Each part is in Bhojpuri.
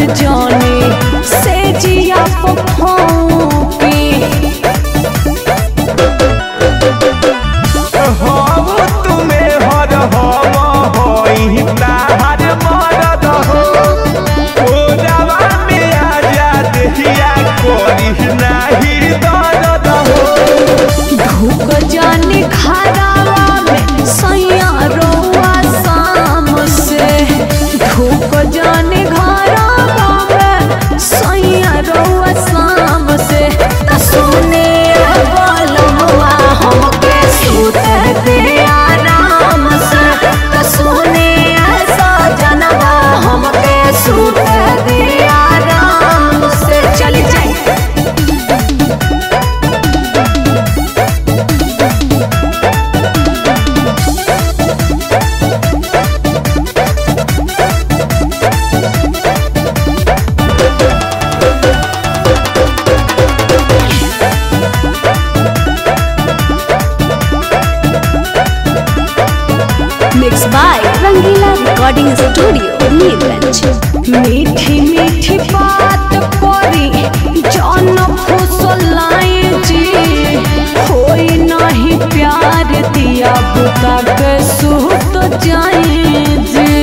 जाने से जिया पफौकी हम तुम्हें हर हम होई ताहर मरद हो ओरावा में आजा देहिया करी नाही दर्द हो धूप जाने खरावा में सैया रोआ शाम से धूप जाने घरावा में सैया रोआ शाम से त सुने बोलवा हमके सुते दे आराम से त सुने सजनवा हमके सुते दे आराम से चली जाए mix by Rangila recording studio Nilganj मीठी मीठी बात करी जौन फुसलाई जी होई नहीं प्यार दिया बुता के सूत जाए जी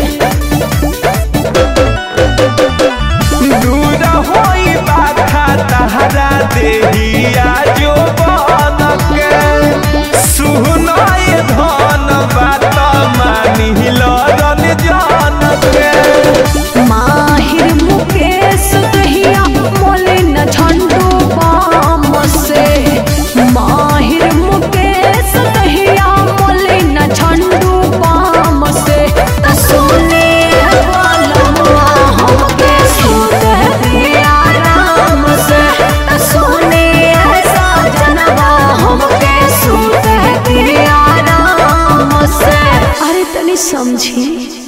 दूर होई बाधा तहरा देहिया जो बन के सुनाए धन बात मानी लरन जान के माहिर मुकेश दहिया मोले न झंडू बाम से माहिर मुकेश दहिया मोले न झंडू बाम से त सुने वाला हमके सुते दिया आराम से त सुने सजनवा हमके सुते दिया आराम से अरे तनी समझी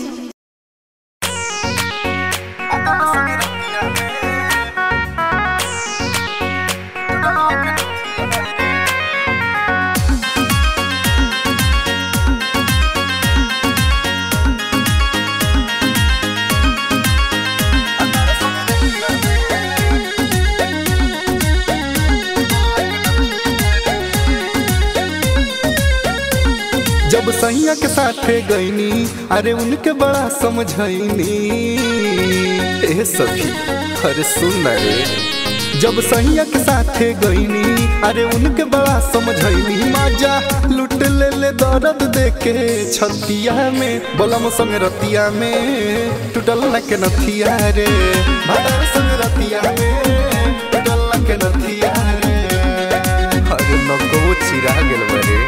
जब सैया के साथे गईनी अरे उनके बड़ा समझैनी ए सखी अरे सुन ना रे जब सैया के साथे गईनी अरे उनके बड़ा समझैनी माजा लुट ले ले दर्द देके छतिया में बलम संग रतिया में टूटल न के नथिया रे भदर संग रतिया में टूटल न के नथिया रे अरे नको चिरा गेल बरे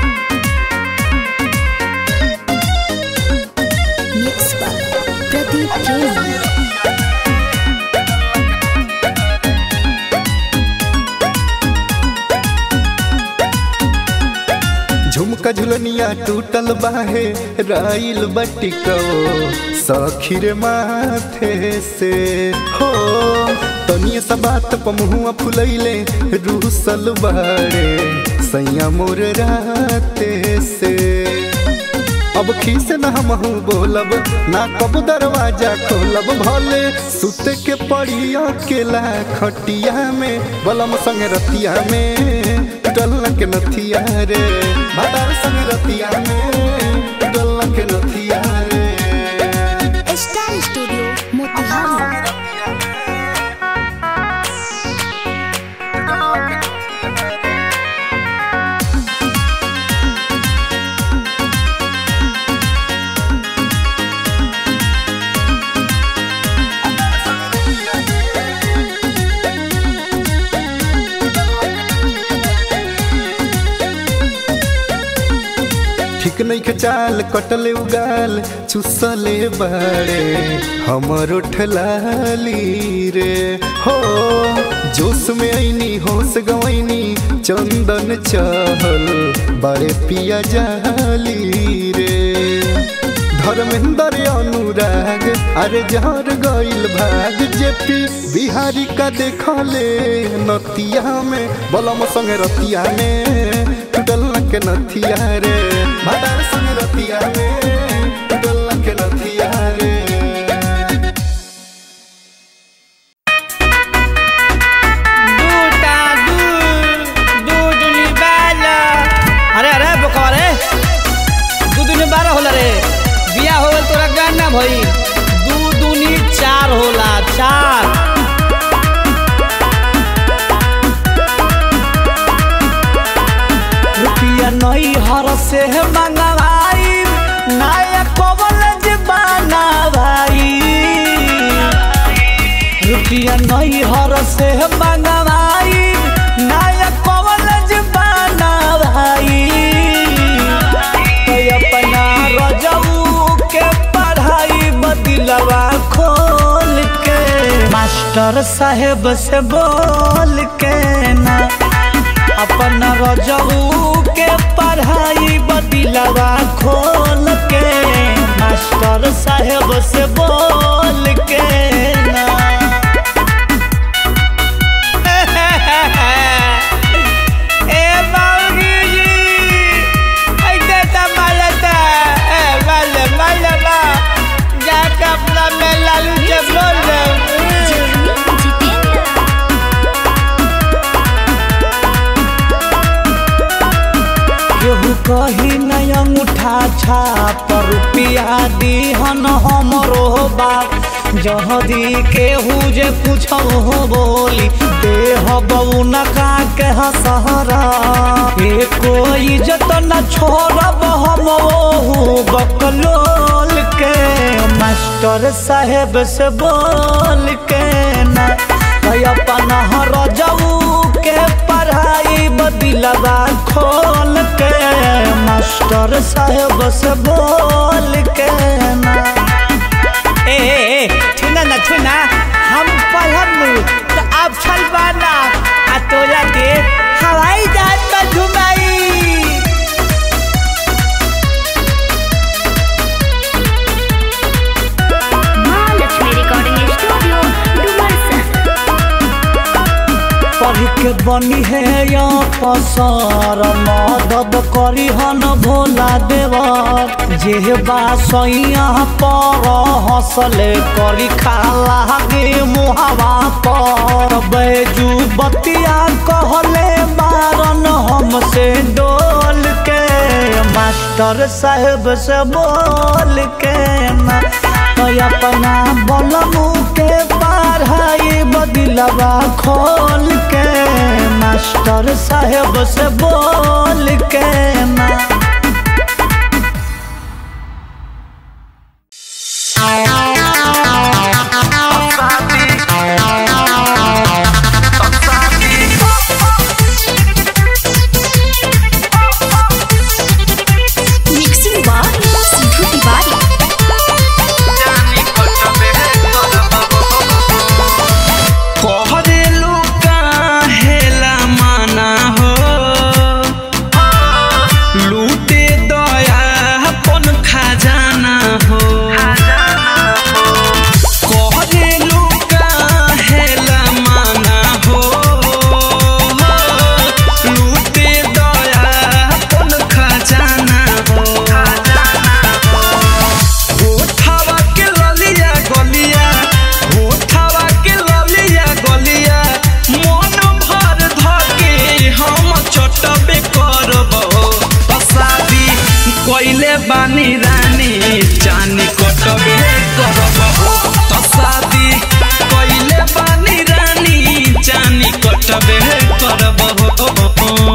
मिक्स बाय प्रदीप प्रेमी झुमका झुलनिया टूटल बाहे राइल बटिको सखीर माथे से हो तनिए सा बात पमुआ फुलैले रूसल बाड़े सैया मोर राते से अब खीसे न हमहू बोलब ना कब दरवाजा खोलब भले सुते के पड़ी अकेला खटिया में बलम संग रतिया में डल के नथिया रे भदर संग रतिया में डल के नथिया रे स्टार स्टूडियो मोतिहारी ठीक नहीं के चाल कटले उगाल चुसले बाड़े हमर उठलाली रे हो जोश में ऐनी होश गवैनी चंदन चहल बड़े पिया जाली रे धर्मेंद्र अनुराग अरे जहर गइल भाग जेपी बिहारी का देखले नतिया में बलम संग रतिया में टूटल के नथिया रे भदर संग रतिया में टूटल के नथिया रे से मंगवाई नया कॉलेज बनवाई रुपया नहीं हर से मंगवाई नया कॉलेज बनवाई तो अपना रजऊ के पढ़ाई बदलवा खोल के मास्टर साहेब से बोल के ना अपना रजऊ के पढ़ाई बदलवा खोल के मास्टर साहेब से बोल के ना ए बाबूजी ऐसे तो मालता ए माले माले बा जाके अपना में लालू से बोल दे केहू कही नहीं अंगूठा छाप रुपया दीहन हमरो बाप जहदी केहू जे पूछो हो बोली देह बउना का के हसहरा ए कोई इज्जत न छोड़ब हम ओहू बकलोल के मास्टर साहेब से बोल के ना कई अपन हर जाऊ के पढ़ाई बदलवा खोल के मास्टर साहेब से बोल के ना ए ए, छुना ना छुना हम पढ़म तो आप छलवाना आ तोरा के हवाई जहाज पर घुमाई महालक्ष्मी रिकॉर्डिंग स्टूडियो डुमरसन पढ़ के बनी है या पसार मदद करी हन भोला देवर जे बा सैया पर हंसले करी खाला गे मुहावा पर बैजू बतिया कहले बारन हमसे डोल के मास्टर साहेब से बोल के ना तो अपना बलमू के पढ़ाई बदलवा खोल के मास्टर साहेब से बोल के ना मिक्सिंग बार सिद्धू तिवारी कहरेलू काहेला माना हो लूटे दया अपन खजाना हो कहरेलू काहेला माना हो लूटे दया अपन खजाना हो होठावा के ललिया गलिया होठावा के ललिया गलिया मन भर धके हम चटबे करबो शादी कइले बानी रानी चानी कटबे करबो शादी कइले बानी रानी चानी कटबे करबो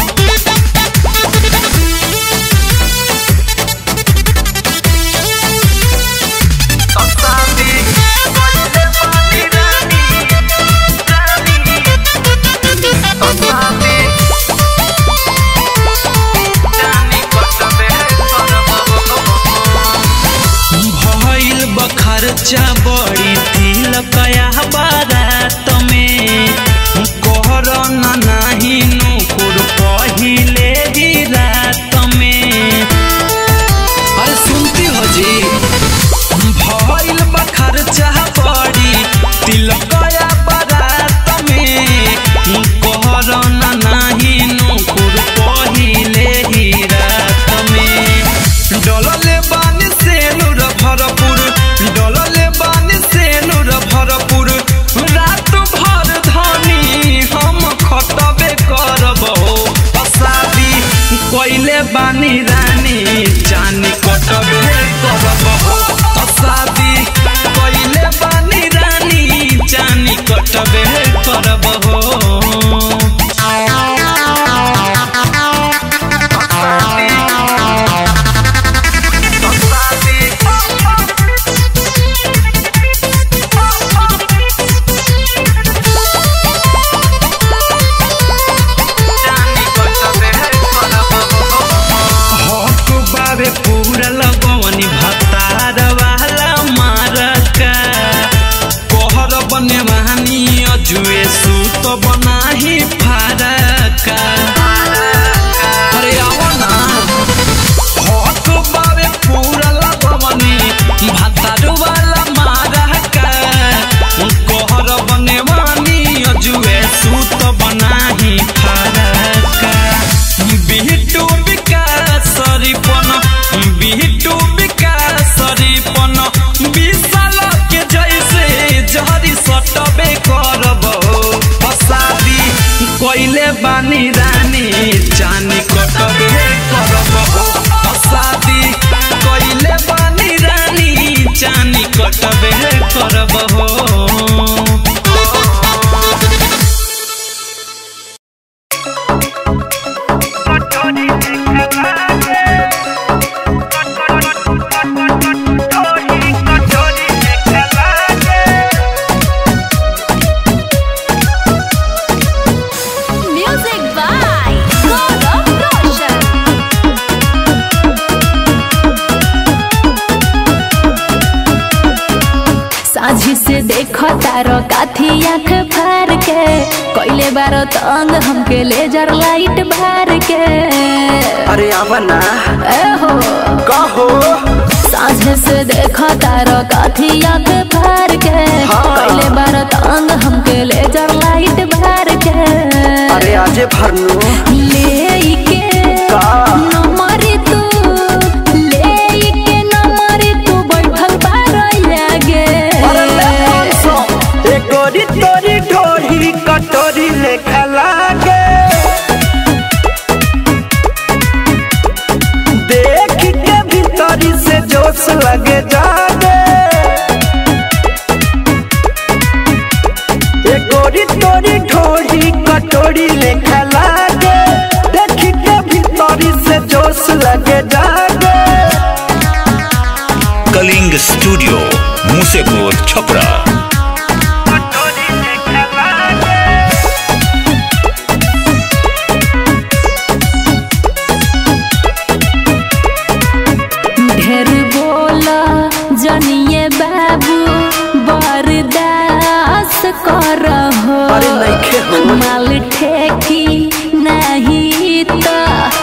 भइल बखर्चा बड़ी तिल कया बारात में कहर न नाही नुकुर पहिले ही रात में अरे सुनती हो जी भइल बखर्चा बड़ी तिल कया बारात में कहर न नाही नुकुर पहिले ही रात में डलले बानी सेनुर भरपुर डलले बानी सेनुर भरपुर चानी कटबे करब हो Music by Gaurav Roshan. साझी से देखो तारो काथी आँख फार के कोइले बारो तंग हमके लेजर लाइट भार के अरे आवा ना ए हो कहो साझे से देखो तारो काथी आँख फार के हाँ। कोइले बारो तंग हमके लेजर लाइट भार के अरे आजे भरनू ले के का नंबरी तू ले के नंबरी तू बैठल बारो लागे अरे ले पाँच सौ। ए गोरी तोरी ढोरी कटोरी लेखा लागे देख के भीतरी से जोश लगे जागे ए गोरी तोरी ढोरी कटोरी लेखा लागे देख के भीतरी से जोश लगे जागे कलिंग स्टूडियो मुसेपुर छपरा ढेर बोला जनिए बाबू बरदास कर हो अरे नइखे हो। माल ठेकी नहीं तो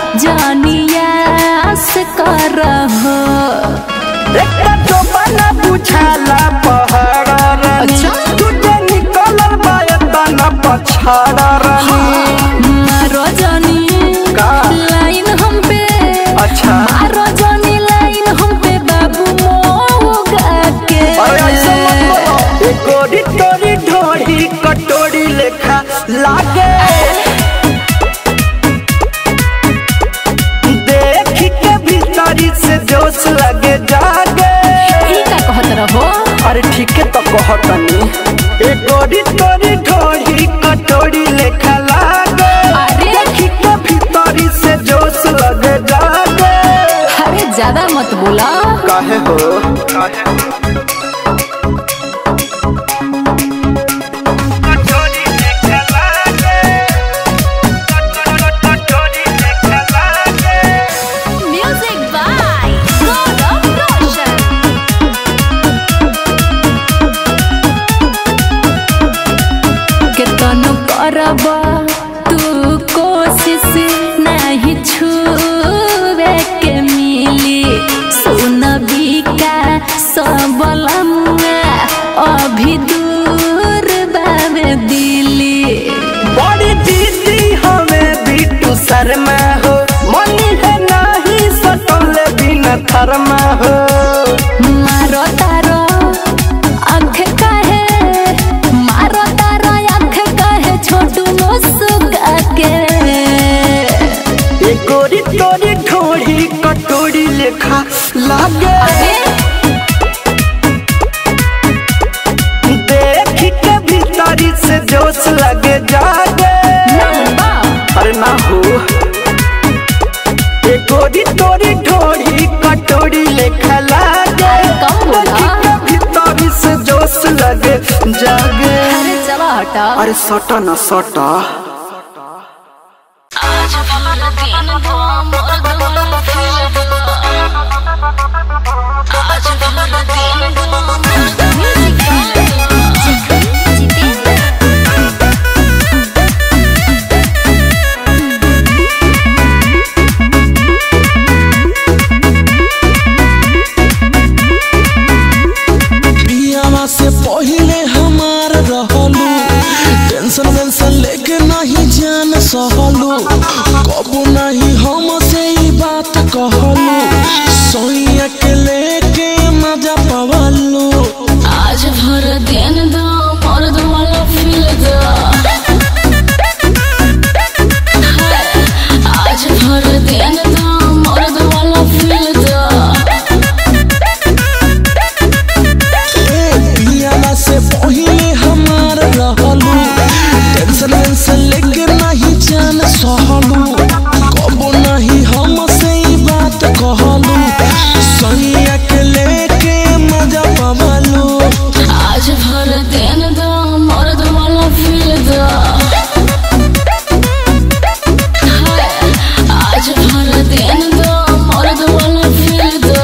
जनियास कर हो एकटा टोपना बुझाला पहाड़ रानी अच्छा। तुझे निकलल बायता न पछाड़ रानी मारो जनी का? लाइन हम पे अच्छा मारो जनी लाइन हम पे बाबू मोगा के अरे ऐसे मत बोलो ए गोरी तोरी ढोरी कटोरी लेखा लागे देख के भीतरी से जोश लगे जागे ई का कहत रहो अरे ठीक है तो कहतनी ए गोरी तोरी ढोरी कटोरी लेखा लागे अरे। देख के भीतरी से जोश लगे जागे अरे ज्यादा मत बोला काहे हो Music by Gaurav Roshan. केतन करब तू कोशिश नहीं छुए के मिली सुन बिका सबलम अभी दूर बाबे दिली बड़ी दीदी हमें बिट्टू शर्मा हो मनी है नहीं सटल बिना थरमा हो मारो तारो आँख काहे मारो तारो आँख काहे छोटू मुस्का के ये गोरी तोरी ढोरी कटोरी लेखा लागे देख के भीतरी से जोश लगे जागे अरे ना हो ये गोरी तोरी ढोरी कटोरी लेखा लागे कम बोला। देख के भीतरी से जोश लगे जागे अरे चलो हटा अरे सटा ना सटा पियावा से पहिले हमार रहलू टेंशन वेंशन लेके नहीं जान सहलू कबू नहीं हम से ई बात कहलू सोइया के लेके मजा पवलू आज भर देन दो मर्द वाला फील दो हाय, आज भर देन दो मर्द वाला फील दो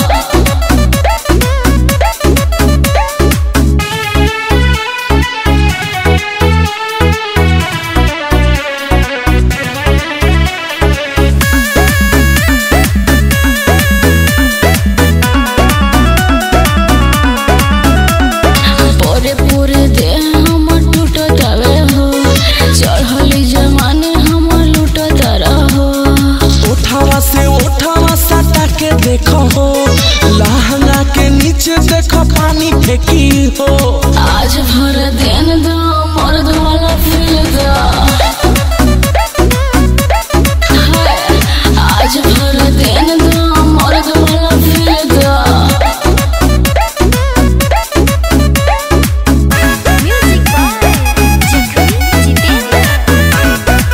पूरे पूरे देह हमर टूटत हवे हो चढ़ली जमाने हमर लूटत रहो ओठावा से ओठावा सटा के देखो हो लहंगा के नीचे देखो पानी फेंकी हो आज भर देन दो मर्द वाला फील दो हाय, आज भर देन दो मर्द वाला फील दो Music by Jikri Jitendra.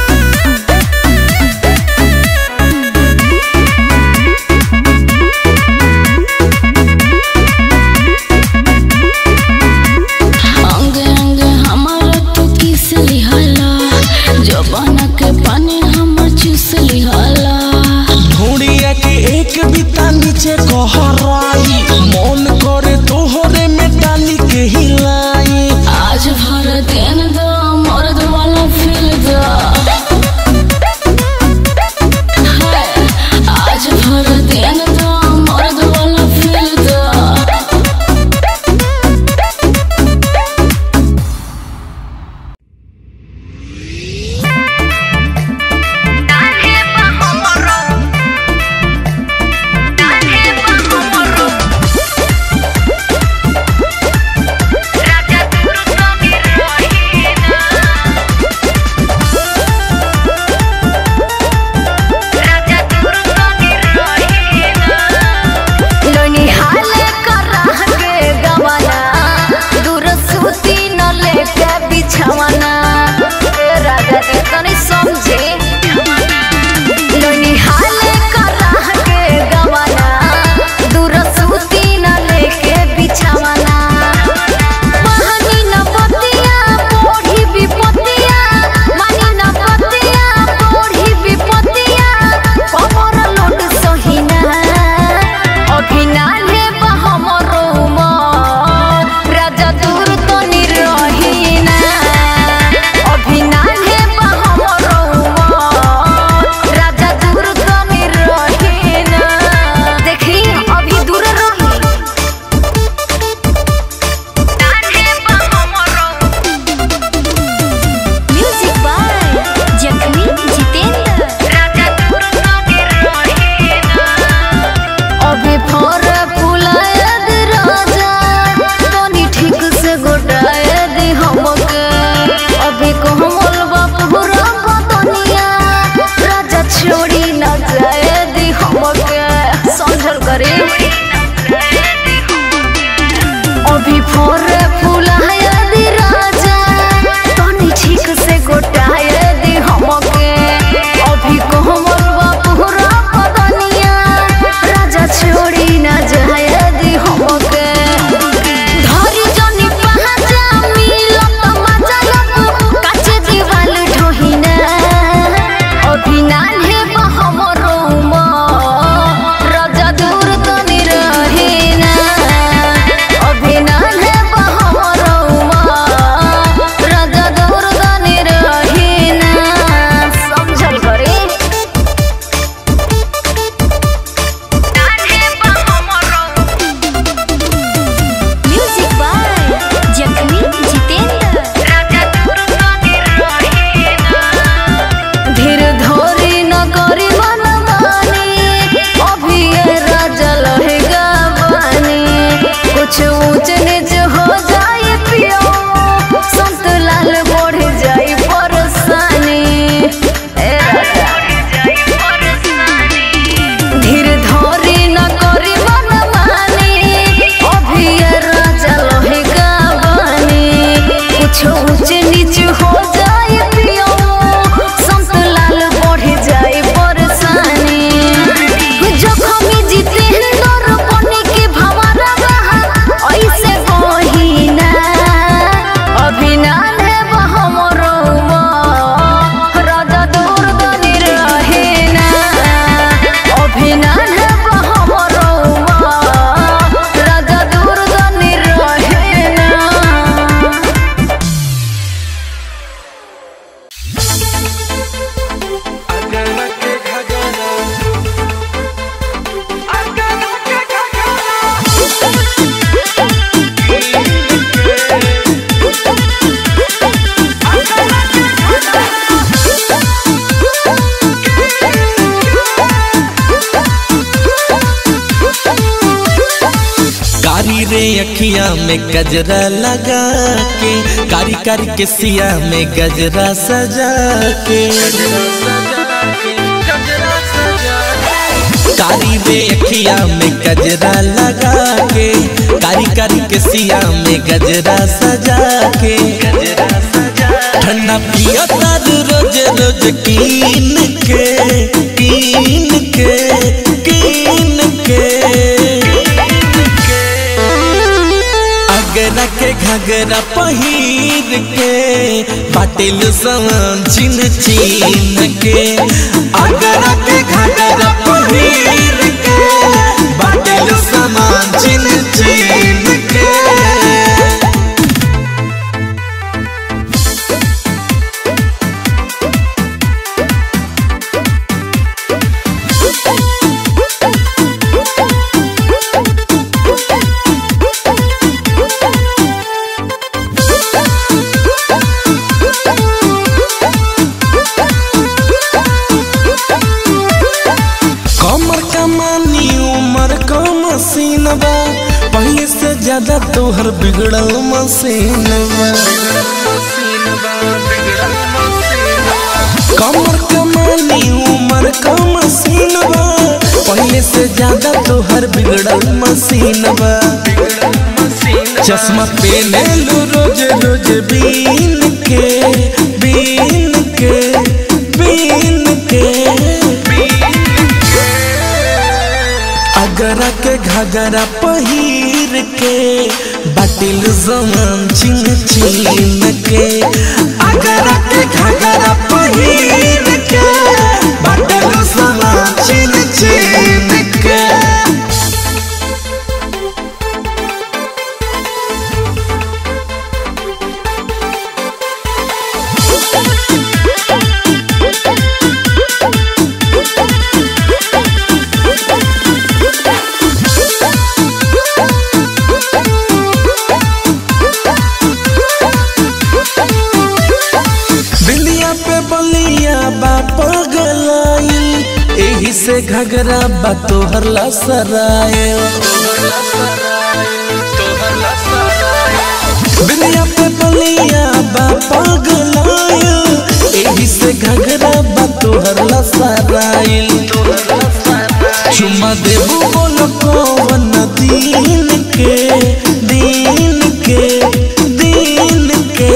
में गजरा लगा के कारी कारी के सिया में गजरा सजा के कारी बेखिया में गजरा लगा के कारी कारी के सिया में गजरा सजा के ठंडा पिया तार रोज रोज कीन के कीन के कीन के अगरा के घगरा पहिर के बाटिल समान चिन चिन के अगरा के घगरा पहिर के बाटिल समान चिन चिन के कमर कमानी उमर का मसीनबा पहले से ज्यादा तोहर बिगड़ल मसीनबा कमर कमानी उमर का मसीनबा पहले से ज्यादा तोहर बिगड़ल मसीनबा चश्मा पहने लो रोज रोज बीन के बीन के बीन के अगरा के घगरा पहिर के बाटिल जमान चिन चिन के अगरा के घगरा पहिर के बाटिल जमान चिन चिन के बिंदिया पे बलिया बा पगलाइल एही से घगरा बा तोहर लसराए बिंदिया पे बलिया बा पगलाइल एही से घगरा बा तोहर लसराइल चुमा देबू बोलो कौन दीन के दीन के दीन के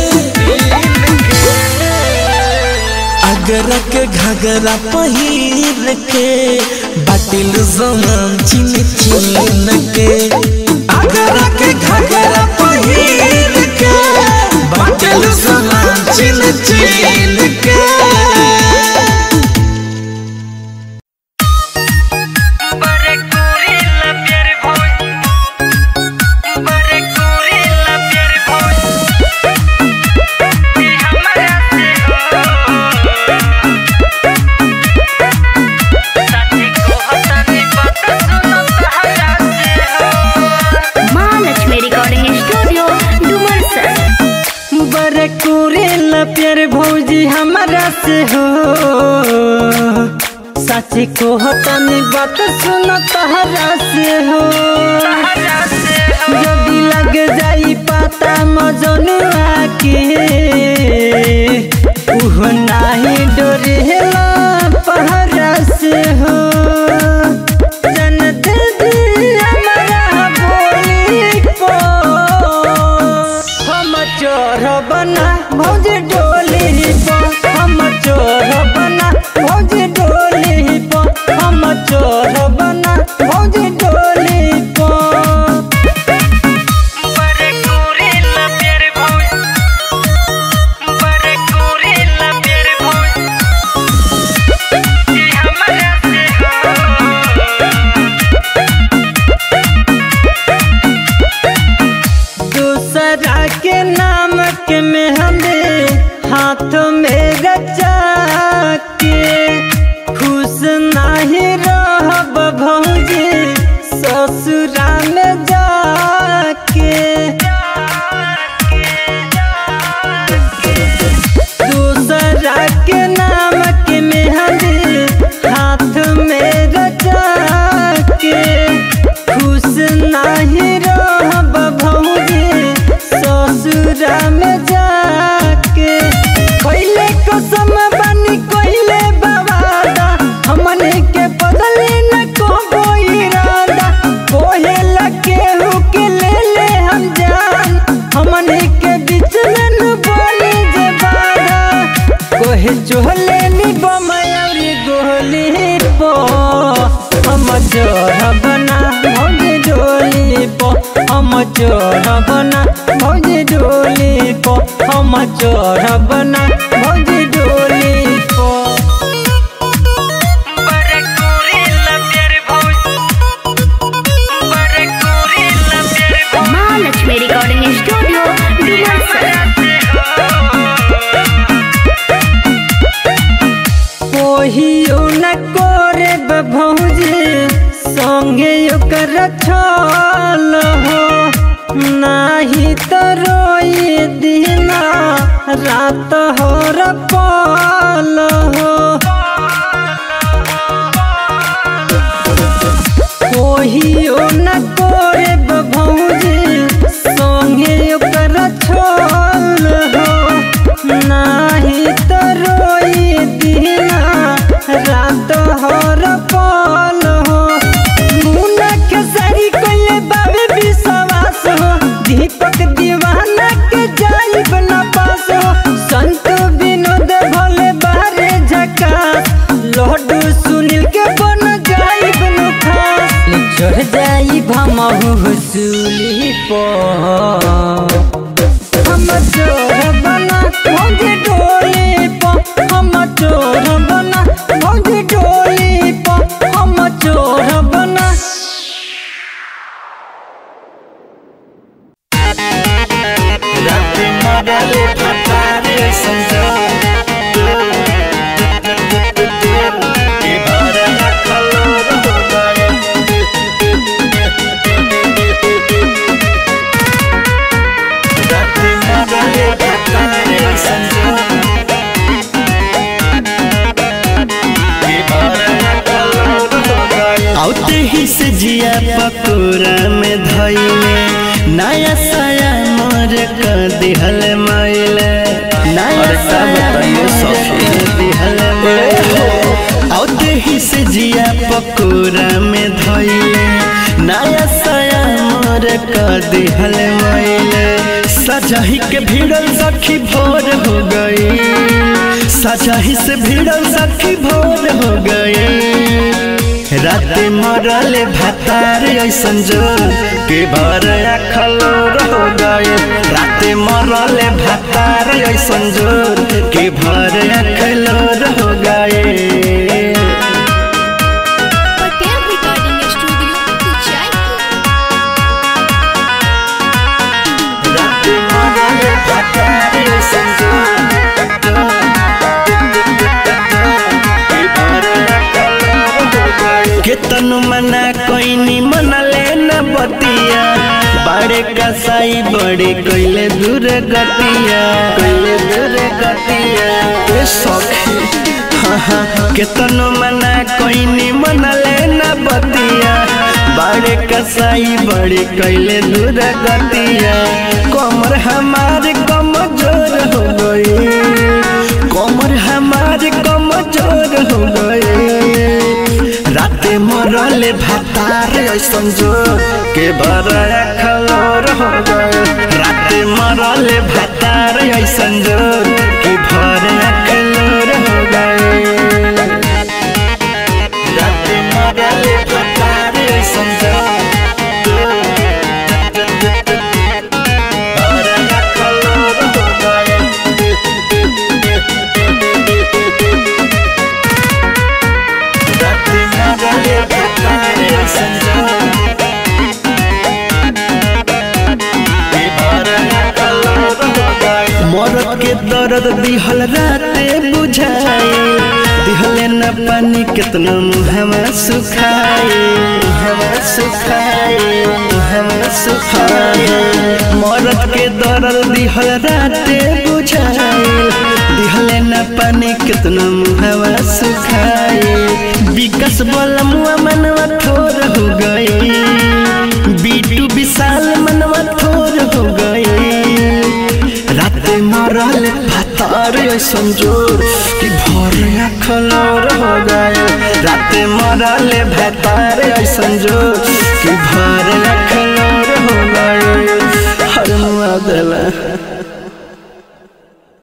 अगरा के घगरा पहिर के बाटिल जमान चिन चिन के अगरा के घगरा पहिर के बाटिल जमान चिन चिन के महालक्ष्मी रिकॉर्डिंग स्टूडियो डुमरसन बड़े कुरेला प्यार भौजी हमारा से हो साची को हतानी बात सुनो तहरा से हो जदी लग जाई पता मजनुआ के उह नाही डोरेला पहरा से हो जनत दी हमारा बोली को हम चोर बना भौज डोली पर हम चोर बना भौज डोली पर हम चोर बना भौज डोली पर दूसरा के नाम के मेहंदी हाथ में रचा के खुश नहीं रहब भौजी ससुरा में जाके दूसरा के नाम के मेहंदी हाथ में रचा के खुश नहीं रहब भौजी ससुरा में जाके कोइले कसम बनी कोइले बवादा हमने के बदले न को इरादा कोहे लगे हो के ले ले हम जान हमने के बीच में न बोले जे बाधा कोहे चोले नी बमयरी गोली पो हम चोर बना भौजी डोली पो हम चोर बना भौजी डोली पो हम चोर बना भौजी डोली पो महालक्ष्मी रिकॉर्डिंग स्टूडियो डुमरसन कोहियो न करे भौजी संगे ओकर छल हो नाही तो रोई दिना रात हो रपल हो कोहियो न करे भौजी संगे ओकर छल हो नाही तो रोई दिना रात हर पल हो मुन्ना के सारी कोले बाबे विश्वास हो दीपक दीवाना के जाइब न पास हो संत विनोद भोले बारे झकास लड्डू सुनील के बन जाइब न खास चढ़ जाइब हम हुसूली पर हम चोर बना भौजी डोली पर हम चोर बना भौजी डोली पर हम चोर बना औते ही से जिया पकोरा में धइले नया साया मोर क दिहल माइले नया साया मोर दिहल माइले औते ही से जिया पकोरा में धइले नया साया मोर क दिहल माइले सजाही के भिड़ल सखी भोर हो गई सजाही से भिड़ल सखी भोर हो गई रात मरल भातार ऐसन जो के भर खलोर हो गए रात मरल भातार ऐसन जो के भर खलोर हो गए पटेल रिकॉर्डिंग स्टूडियो जयपुर रात मरल भातार ऐसन जो के भर खलोर हो गए केतनु मना कोई नी मनले न बतिया बड़े कसाई बड़े कोइले दूर गतिया कोइले दूर गतिया ए सखी हाँ हाँ केतनु मना कोई नी मनले न बतिया बड़े कसाई बड़े कोइले दूर गतिया कमर हमार कमजोर हो गई कमर हमार कमजोर हो गई राते मरले भातार ऐसन जो के बड़ा खलोर हो गए राते मरले भातार ऐसन जो के भर खलोर हो गए राते मरले भातार ऐसन जो भर खलोर हो गए मरद के दर्द दिहल राते बुझाए दिहले न पानी कितना मुहमा सुखाए मुहमा सुखाए मुहमा सुखाए मरद के दर्द दिहल राते बुझाए दिहले न पानी कितना मुहमा सुखाए विकास बोला मुआ मनवा थोर हो गई बीटू विशाल मनवा थोर हो गई राते मरल भातार ऐसन जोर कि भर खलौर हो गए राते मरल भातार